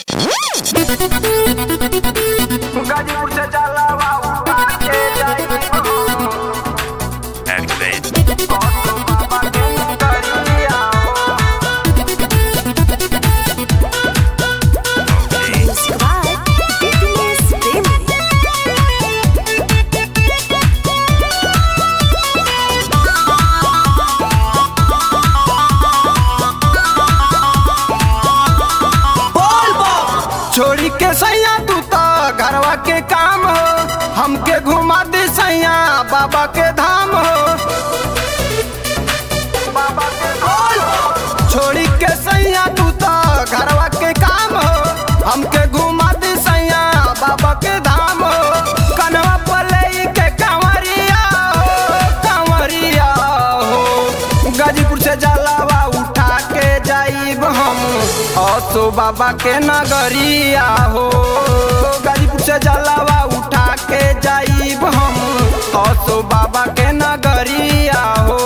गाजीपुर से जलावा उठा के जाई Activate. बाबा के करिया Okay. Subscribe BTS Family. छोड़ी के सैया तू तो घरवा के काम हो हमके घुमा दे सैया बाबा के धाम हो बाबा के धाम हो। छोड़ी के सैया तू तो घरवा के काम हो हमके घुमा दे सैया बाबा के धाम हो कनवा पलई के कांवरिया हो कांवरिया हो गाजीपुर से जलावा उठा के जाइब हम असो बाबा के नगरिया हो गाजीपुर से जलावा उठा के जाइब हम असो बाबा के नगरिया हो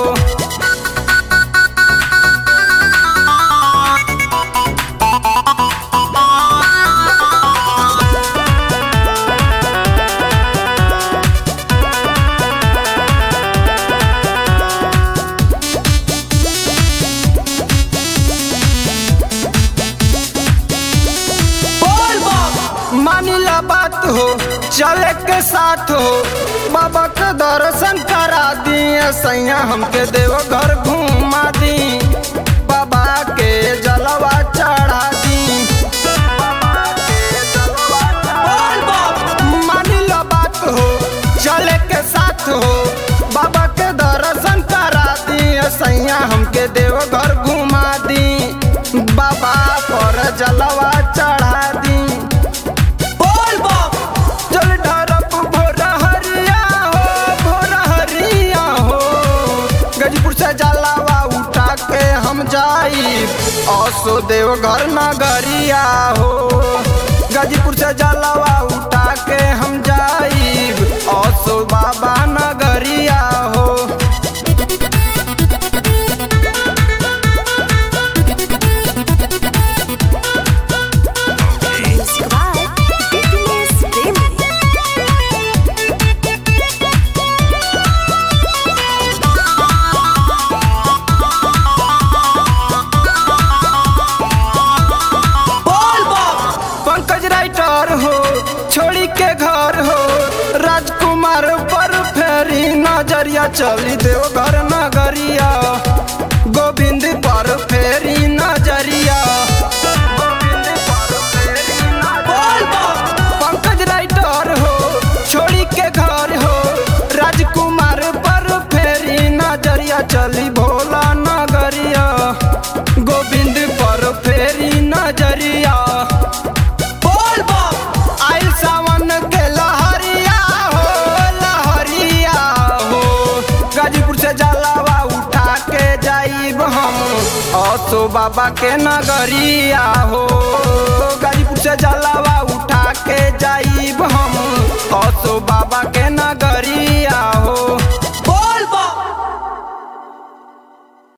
मानिला बात हो चले के साथ हो बाबा के दर्शन करा दिए सैया हमके देव घर घुमा दी बाबा के जलवा चढ़ा दी बाबा के जलवा चढ़ा दी। मानिला बात हो चले के साथ हो बाबा के दर्शन करा दिए सैया हमके देव घर घुमा दी बाबा पर जलवा चढ़ा दी चल ढरप भोर हरिया हो भोर हरिया हो गजपुर से जलावा उठा के हम जाई असो देव घर नगरिया हो गाजीपुर से जलावा उठा के हम जाई असो बाबा नगरिया हो Okay. Subscribe BTS Family. Pankaj writer हो छोड़ी के घर हो राजकुमार पर फेरी नजरिया चली देव घर नगरिया गोविंद पर फेरी नजरिया गोविंद पर फेरी नजरिया। पंकज राइटर हो छोड़ी के घर हो राजकुमार पर फेरी नजरिया चली भोला नगरिया गोविंद पर फेरी नजरिया आइल सावन के लहरिया हो लहरिया हो गाजीपुर से जलावा उठा के जाइब हम असो बाबा के नगरिया हो